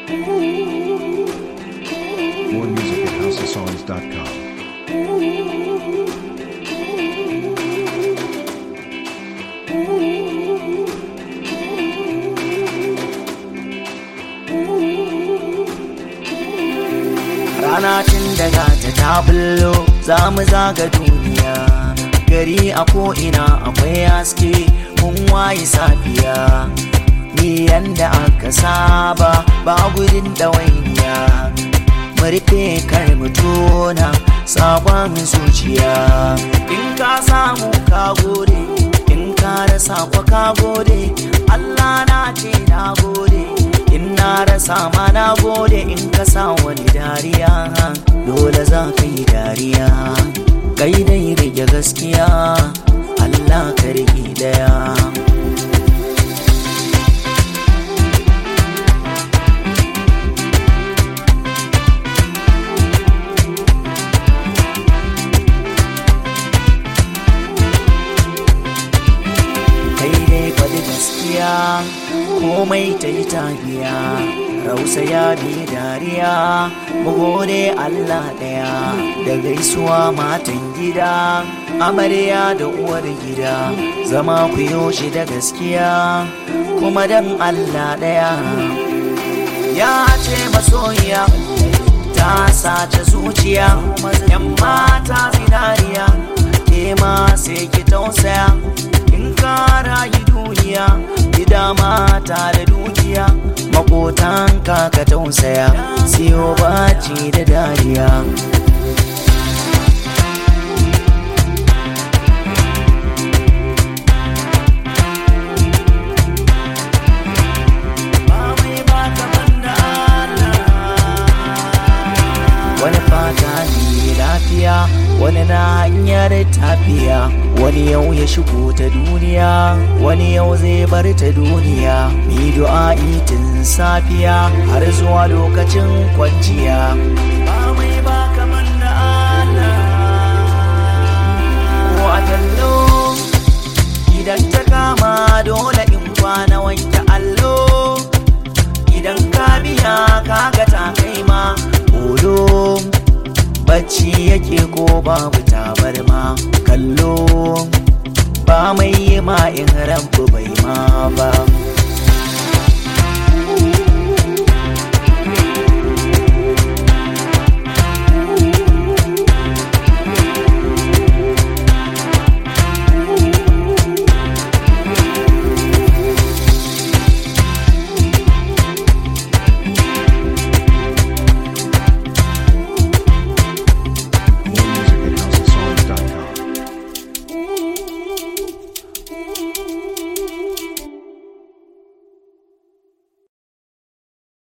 More music at houseofsongs.com. rana tun daga ta ta bullo za mu zaga duniya gari a ko'ina akwai haske mun waye safiya ni yanda aka saba ba gudun ɗawainiya mu rufe kar mu tona sabon zuciya in ka samu ka gode in ka rasa kwa ka gode Allah na ce na gode in na rasa ma na gode in ka sa wani dariya dole za ka yi dariya kai dai rage gaskiya Allah ka rage daya kai dai faɗi gaskiya komai ta yi tafiya rausa ya bi dariya mu gode Allah ɗaya da gaisuwa matan gida amarya da uwar gida zama ku yoshi da gaskiya kuma dan Allah ɗaya ya ce masoyiya ta sace zuciya yan mata zinariya ke ma sai ki tausaya in ka rayu duniya gida mata da dukiya makotan ka ka tausaya siyo baci da dariya Ba mai ba kaman da Allah. wani fata ne lafiya wani na hanyar tafiya wani yau ya shigo ta duniya wani yau zai bar ta duniya ni du'a'i tun safiya har zuwa lokacin kwanciya ba mai ba kaman da Allah ko a tallo idan ta kama dole in kwana wanke allo idan ka biya kaga ta kai ma odo bacci yake ko babu tabarma kallo ba mai yi ma in ranku bai ma ba